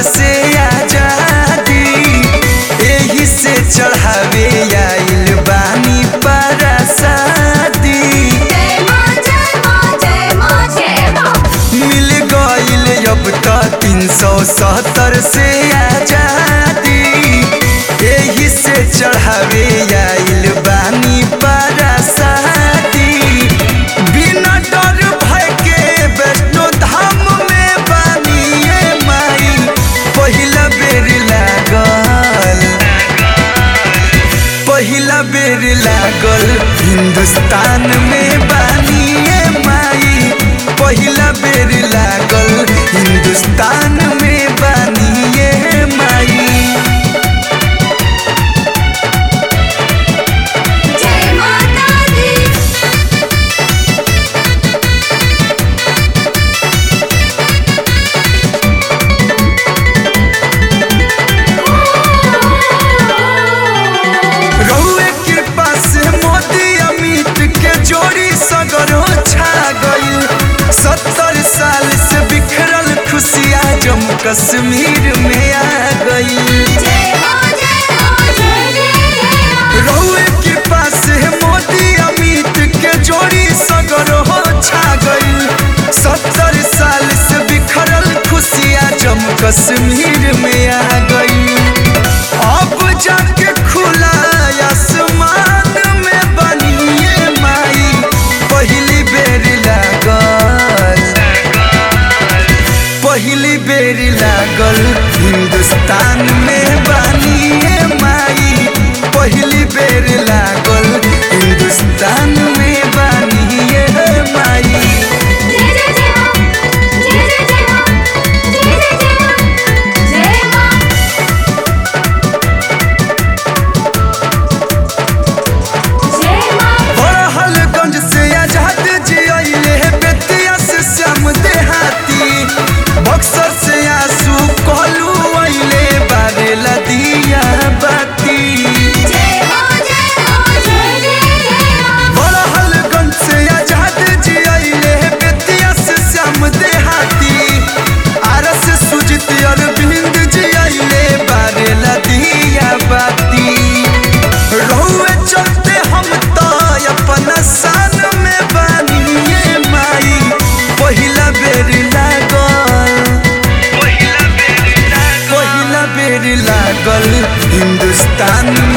से आजादी एही से चढ़ावे आइल बानी परासादी जय माँ जय माँ जय माँ जय माँ मिल गइल अब त तीन सौ सत्तर से आजादी एही से चढ़ावे आइल बानी परासादी बिना डर भय के वैष्णो धाम में बानी ये माई पहिला बेर लागल पहिला बेर लागल हिंदुस्तान में बानी ये माई पहिला बेर लागल हिंदुस्तान में बानी ये माई जय माता दी रहुए कृपा से मोदी अमित के जोड़ी सगरो छा गई सत्तर साल से बिखरल खुशियाँ जम्मू कश्मीर में आ गई जय माँ जय माँ जय जय जय माँ रहुए कृपा से मोदी अमित के जोड़ी सगरो छा गई सत्तर साल से बिखरल खुशियाँ जम्मू कश्मीर में आ गई अब जाके खुला आसमान में बनिए माई पहली बेर लागल पहली बेर लागल हिंदुस्तान में बानिए माई पहली बेर लागल हिंदुस्तान में बानिए माई जय जय जय माँ जय जय जय माँ जय जय जय माँ जय माँ जय माँ बड़हलगंज से आजाद जी अइले बेतिया से श्याम देहाती बक्सर से आंसू कहलू अइले बारेला दिया बाती जय माँ जय माँ जय जय जय माँ बड़हलगंज से आजाद जी अइले बेतिया से श्याम देहाती आरस सुजित अरविंद जी अइले बारेला दिया बाती रहुए चलते हम तो अपना सान में बानिए माई पहिला बेर लागल पहिला बेर लागल हिंदुस्तान